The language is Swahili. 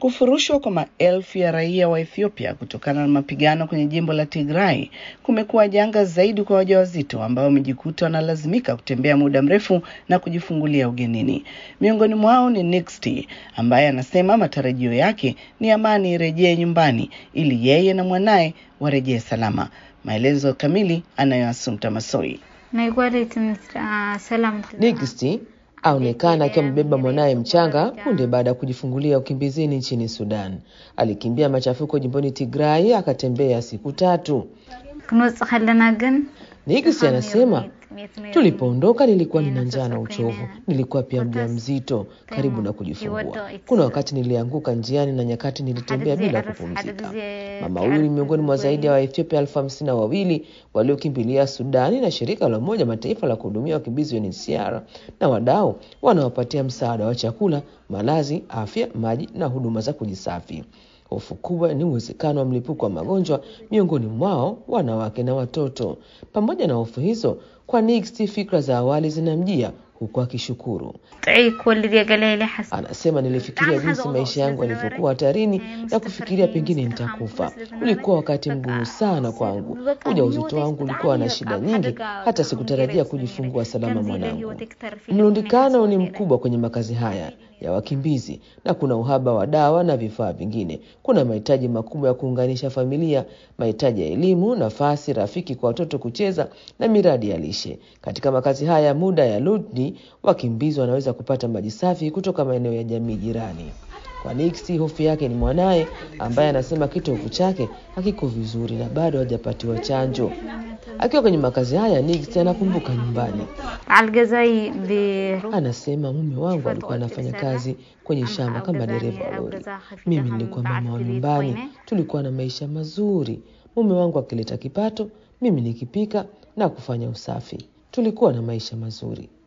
Kufurushwa kwa maelfu ya raia wa Ethiopia kutokana na mapigano kwenye jimbo la Tigray kumekuwa janga zaidi kwa wajawazito ambao wamejikuta wanalazimika kutembea muda mrefu na kujifungulia ugenini. Miongoni mwao ni Nixty ambaye anasema matarajio yake ni amani irejee nyumbani ili yeye na mwanaye warejee salama. Maelezo kamili anayo Assumpta Masoi. Nixty aonekana akiwa amebeba mwanaye mchanga punde baada ya kujifungulia ukimbizini nchini Sudan. Alikimbia machafuko jimboni Tigray akatembea siku tatu. Nixty anasema tulipoondoka nilikuwa nina njaa na uchovu, nilikuwa pia mjamzito karibu na kujifungua. Kuna wakati nilianguka njiani na nyakati nilitembea bila kupumzika. Mama huyu ni miongoni mwa zaidi ya Waethiopia elfu hamsini na wawili waliokimbilia Sudani, na shirika la Umoja Mataifa la kuhudumia wakimbizi UNHCR na wadau wanawapatia msaada wa chakula, malazi, afya, maji na huduma za kujisafi. Hofu kubwa ni uwezekano wa mlipuko wa magonjwa miongoni mwao wanawake na watoto. Pamoja na hofu hizo, kwa Nixty fikra za awali zinamjia huku akishukuru. Anasema, nilifikiria jinsi maisha yangu yalivyokuwa hatarini na kufikiria pengine nitakufa. Ulikuwa wakati mgumu sana kwangu. Ujauzito wangu ulikuwa na shida nyingi, hata sikutarajia kujifungua salama mwanangu. Mlundikano ni mkubwa kwenye makazi haya ya wakimbizi na kuna uhaba wa dawa na vifaa vingine. Kuna mahitaji makubwa ya kuunganisha familia, mahitaji ya elimu, nafasi rafiki kwa watoto kucheza na miradi ya lishe. Katika makazi haya ya muda ya Lodni, wakimbizi wanaweza kupata maji safi kutoka maeneo ya jamii jirani. Kwa Nixty, hofu yake ni mwanaye ambaye anasema kitovu chake hakiko vizuri na bado hajapatiwa chanjo. Akiwa kwenye makazi haya, Nixty anakumbuka nyumbani. Anasema mume wangu alikuwa anafanya kazi kwenye shamba kama dereva wa lori. Mimi nilikuwa mama wa nyumbani, tulikuwa na maisha mazuri. Mume wangu akileta kipato, mimi nikipika na kufanya usafi. Tulikuwa na maisha mazuri.